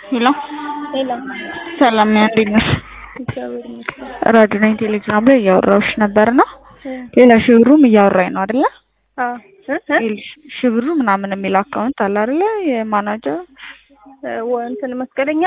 ሄሎ ሄሎ ሰላም ነኝ፣ እንዴት ነሽ? እግዚአብሔር ይመስገን። ራዲዮ ነኝ ቴሌግራም ላይ እያወራሁሽ ነበርና እ ሌላ ሺህ ብሩም እያወራኝ ነው አይደለ? አዎ እ እ ይኸውልሽ ሺህ ብሩ ምናምን የሚል አካውንት አለ አይደለ? የማናጀር እ ወ- እንትን መስቀለኛ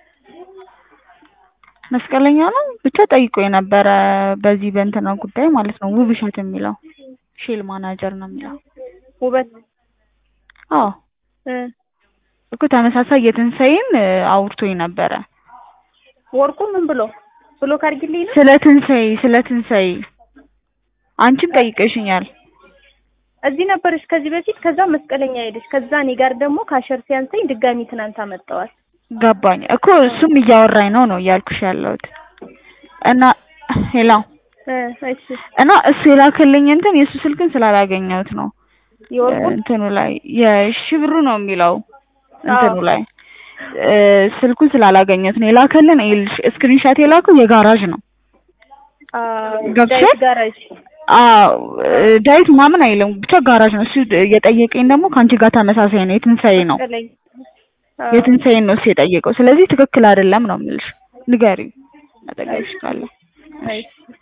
መስቀለኛ ነው ብቻ ጠይቆ የነበረ በዚህ በእንትና ጉዳይ ማለት ነው። ውብሸት የሚለው ሼል ማናጀር ነው የሚለው። ውበት አዎ እ እኮ ተመሳሳይ የትንሳኤን እ አውርቶኝ ነበረ ወርቁ ምን ብሎ ብሎ ካርግልኝ ነው ስለ ትንሳኤ ስለ ትንሳኤ አንቺም ጠይቀሽኛል። እዚህ ነበረች ከዚህ በፊት ከዛ መስቀለኛ ሄደች። ከዛ እኔ ጋር ደግሞ ካሸር ሲያንሰኝ ድጋሚ ትናንት አመጣዋል። ገባኝ እኮ እሱም እያወራኝ ነው ነው እያልኩሽ ያለሁት እና ሄሎ እ እሺ እና እሱ የላከልኝ እንትን የእሱ ስልክን ስላላገኘሁት ነው የወርቁ እንትኑ ላይ የሺህ ብሩ ነው የሚለው እንትኑ አዎ። ላይ እ ስልኩን ስላላገኘሁት ነው የላከልን። ይኸውልሽ ስክሪንሻት የላከው የጋራዥ ነው። ገብቶሻል? ዳዊት ጋራጅ አዎ እ ዳዊት ምናምን አይልም ብቻ ጋራዥ ነው። እሱ የጠየቀኝ ደግሞ ከአንቺ ጋር ተመሳሳይ ነው የትንሳኤ ነው መስቀለኛ አዎ። የትንሳኤን ነው እሱ የጠየቀው። ስለዚህ ትክክል አይደለም ነው የምልሽ። ንገሪው አጠገብሽ ካለ። እሺ